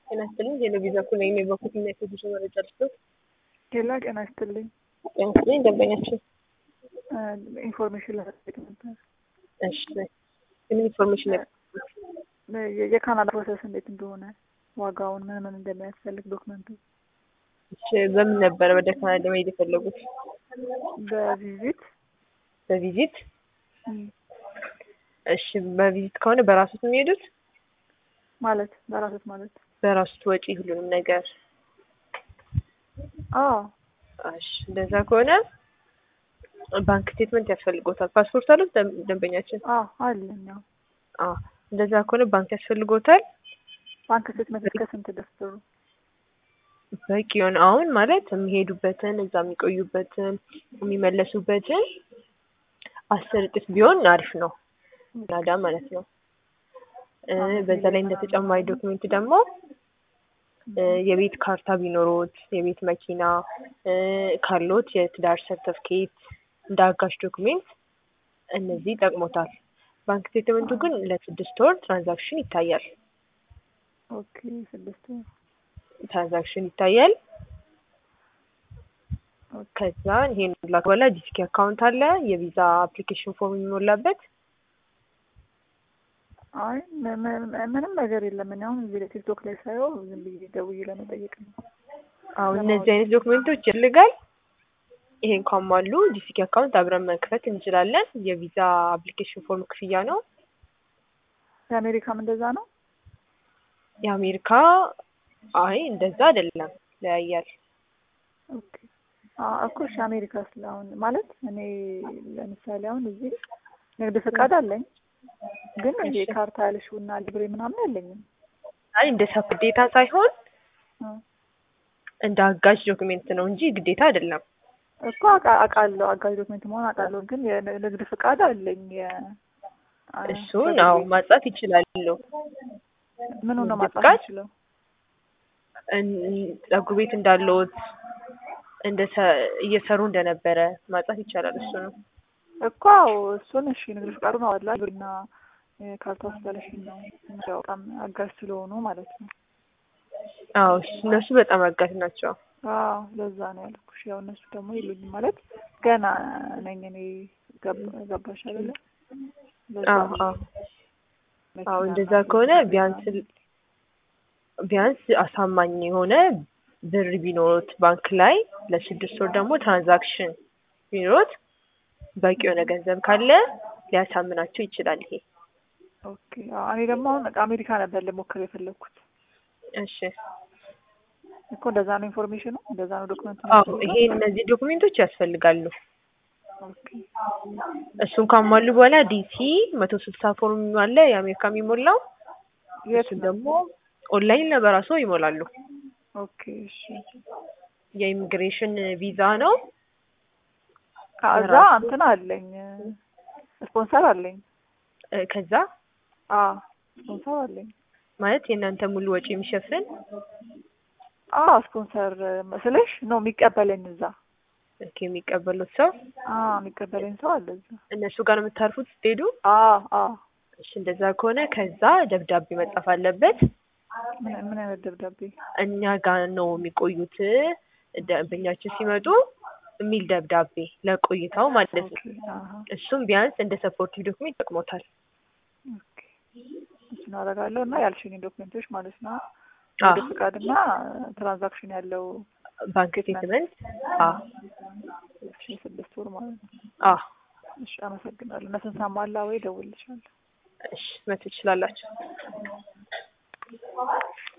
ጤና ይስጥልኝ ቴሌቪዥን እኩል ነኝ በኩል እና የቴሌቪዥ መረጃ ልስጥ ሌላ ጤና ይስጥልኝ ጤና ይስጥልኝ ደንበኛችን ኢንፎርሜሽን ለመጠየቅ ነበር። እሺ ምን ኢንፎርሜሽን የ- የካናዳ ፕሮሰስ እንዴት እንደሆነ ዋጋውን ምን ምን እንደሚያስፈልግ ዶክመንቱ እሺ በምን ነበረ ወደ ካናዳ መሄድ የፈለጉት በቪዚት በቪዚት እም፣ እሺ በቪዚት ከሆነ በራሱት የሚሄዱት ማለት በራሶት ማለት በራሱት ወጪ ሁሉንም ነገር አዎ እሺ እንደዛ ከሆነ ባንክ ስቴትመንት ያስፈልጎታል ፓስፖርት አሉት ደም- ደንበኛችን አዎ አለኝ አዎ አዎ እንደዛ ከሆነ ባንክ ያስፈልጎታል ባንክ ስቴትመንት እስከ ስንት ድረስ ጥሩ በቂ የሆነ አሁን ማለት የሚሄዱበትን እዛ የሚቆዩበትን የሚመለሱበትን አስር እጥፍ ቢሆን አሪፍ ነው ካናዳ ማለት ነው እ በዛ ላይ እንደ ተጨማሪ ዶክሜንት ደግሞ እ የቤት ካርታ ቢኖሮት የቤት መኪና እ ካሎት የትዳር ሰርተፍኬት እንደ አጋዥ ዶክሜንት እነዚህ ይጠቅሞታል ባንክ ስቴትመንቱ ግን ለስድስት ወር ትራንዛክሽን ይታያል ኦኬ ስድስት ወር ትራንዛክሽን ይታያል ኦኬ ከዛ ይሄን ላክ በኋላ ዲስኪ አካውንት አለ የቪዛ አፕሊኬሽን ፎርም የሚሞላበት አይ ም- ም- ምንም ነገር የለም እኔ አሁን እዚህ ላይ ቲክቶክ ላይ ሳየው ዝም ብዬ ደውዬ ለመጠየቅ ነው አሁን እነዚህ አይነት ዶክሜንቶች ይልጋል ይሄን ካሟሉ ዲስኪ አካውንት አብረን መክፈት እንችላለን የቪዛ አፕሊኬሽን ፎርም ክፍያ ነው የአሜሪካም እንደዛ ነው የአሜሪካ አይ እንደዛ አይደለም ለያያል ኦኬ አዎ እኮ እሺ አሜሪካ ስለ አሁን ማለት እኔ ለምሳሌ አሁን እዚህ ንግድ ፈቃድ አለኝ ግን ይሄ እሺ። ካርታ ያልሽውና ሊብሬ ምናምን የለኝም አይ እንደ ሰብ ግዴታ ሳይሆን እ እንደ አጋዥ ዶክሜንት ነው እንጂ ግዴታ አይደለም እኮ አውቃ- አውቃለሁ አጋዥ ዶክሜንት መሆን አውቃለሁ ግን የንግድ ፈቃድ አለኝ የ አ- እሱን ፀጉር አዎ ቤት። ማጻፍ ይችላሉ ምኑ ነው ንግድ ማጻፍ ፈቃድ? የምችለው እን- ፀጉር ቤት እንዳለዎት እንደ ሰ- እየሰሩ እንደነበረ ማጻፍ ይቻላል እሱ ነው እኮ አዎ እሱን እሺ ንግድ ፈቃዱ ነው አላ ግብርና ካርታ ስላለሽኝ ነው ያው በጣም አጋዥ ስለሆኑ ማለት ነው አዎ እነሱ በጣም አጋዥ ናቸው አዎ ለዛ ነው ያልኩሽ ያው እነሱ ደግሞ የሉኝም ማለት ገና ነኝ እኔ ገብ- ገባሽ አይደለ ለዛ አዎ ነው። አዎ መኪና አዎ እንደዛ ምናምን ከሆነ ምናምን ቢያንስ ቢያንስ አሳማኝ የሆነ ብር ቢኖሩት ባንክ ላይ ለስድስት ወር ደግሞ ትራንዛክሽን ቢኖሩት በቂ የሆነ ገንዘብ ካለ ሊያሳምናቸው ይችላል ይሄ ኦኬ አዎ እኔ ደግሞ አሁን አሜሪካ ነበር ልሞክር የፈለግኩት እሺ እኮ እንደዛ ነው ኢንፎርሜሽኑ እንደዛ ነው ዶክመንቱ አዎ ይሄ እነዚህ ዶክሜንቶች ያስፈልጋሉ ኦኬ እሱን ካሟሉ በኋላ ዲሲ መቶ ስልሳ ፎርም አለ የአሜሪካ የሚሞላው የት እሱን ነው ደግሞ ኦንላይን ላይ በራሱ ይሞላሉ ኦኬ እሺ የኢሚግሬሽን ቪዛ ነው ከዛ የራሱ- እንትን አለኝ ስፖንሰር አለኝ እ ከዛ አዎ ስፖንሰር አለኝ ማለት የእናንተ ሙሉ ወጪ የሚሸፍን አዎ ስፖንሰር መስለሽ ነው የሚቀበለኝ እዛ ኦኬ የሚቀበሉት ሰው አዎ የሚቀበለኝ ሰው አለ እዛ እነሱ ጋር ነው የምታርፉት ስትሄዱ አዎ አዎ እሺ እንደዛ ከሆነ ከዛ ደብዳቤ መጻፍ አለበት ምን ምን አይነት ደብዳቤ እኛ ጋር ነው የሚቆዩት ደንበኛችን ሲመጡ የሚል ደብዳቤ ለቆይታው ማለት ነው ኦኬ አሀ እሱም ቢያንስ እንደ ሰፖርቲቭ ዶክሜንት ይጠቅሞታል ኦኬ እሱን አደርጋለሁ እና ያልሽኝ ዶክመንቶች ማለት ነው አዎ ንግድ ፈቃድና ትራንዛክሽን ያለው ባንክ ስቴትመንት አዎ እሺ ስድስት ወር ማለት ነው አዎ እሺ አመሰግናለሁ እነሱን ሳሟላ ወይ እደውልልሻለሁ እሺ መቶ ትችላላችሁ